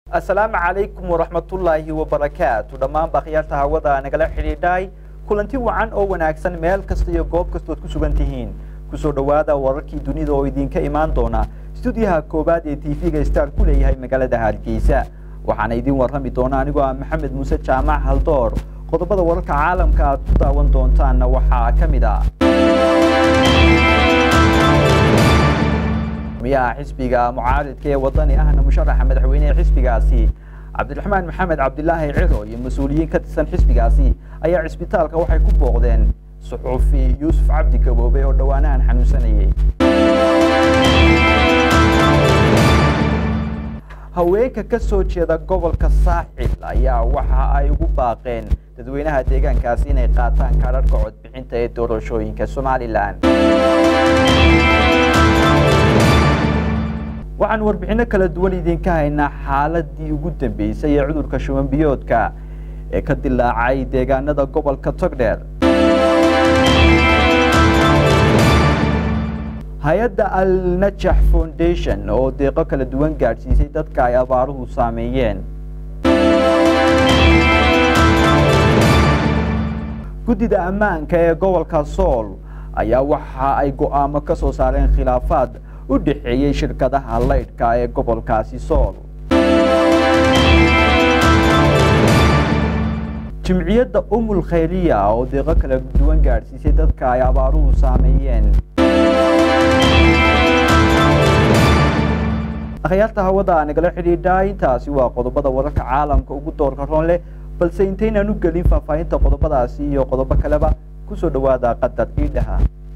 asalaamu calaykum waraxmatullaahi wabarakaatu dhammaan bakhyaarta hawada nagala xidhiidhay kulanti wacan oo wanaagsan meel kasta iyo goob kastood ku sugan tihiin kusoo dhowaada wararkii dunida oo idinka imaan doona stuudiyaha koowaad ee tv-ga star ku leeyahay magaalada hargeysa waxaana idin warrami doona anigoo ah maxamed muuse jaamac haldoor qodobada wararka caalamka aad ku daawan doontaanna waxaa ka mid ah miyaha xisbiga mucaaridka ee wadani ahna musharaxa madaxweynehe xisbigaasi cabdiraxmaan maxamed cabdilaahi ciro iyo mas-uuliyiin ka tirsan xisbigaasi ayaa cisbitaalka waxay ku booqdeen suxuufi yuusuf cabdi gaboobe oo dhowaanahan xanuunsanayay haweenka ka soo jeeda gobolka saaxil ayaa waxa ay ugu baaqeen dadweynaha deegaankaasi inay qaataan kaadharhka codbixinta ee doorashooyinka somalilan waxaan warbixinno kala duwan idinka haynaa xaaladii ugu dambeysay ee cudurka shuban biyoodka ee ka dilaacay deegaanada gobolka togdheer hay-adda al najax foundation oo deeqo kala duwan gaadhsiisay dadka ay abaaruhu saameeyeen guddida ammaanka ee gobolka sool ayaa waxa ay go'aamo ka soo saareen khilaafaad u dhexeeyey shirkadaha laydhka ee gobolkaasi sool jimciyadda umul khayriya oo deeqo kala duwan gaadhsiisay dadka ay abaaruhu saameeyeen akhyaarta hawada nagala xidhiidhaa intaasi waa qodobada wararka caalamka ugu doorka roon leh balse intaynaan u gelin faahfaahinta qodobadaasi iyo qodobo kaleba kusoo dhowaada qadar iidhaha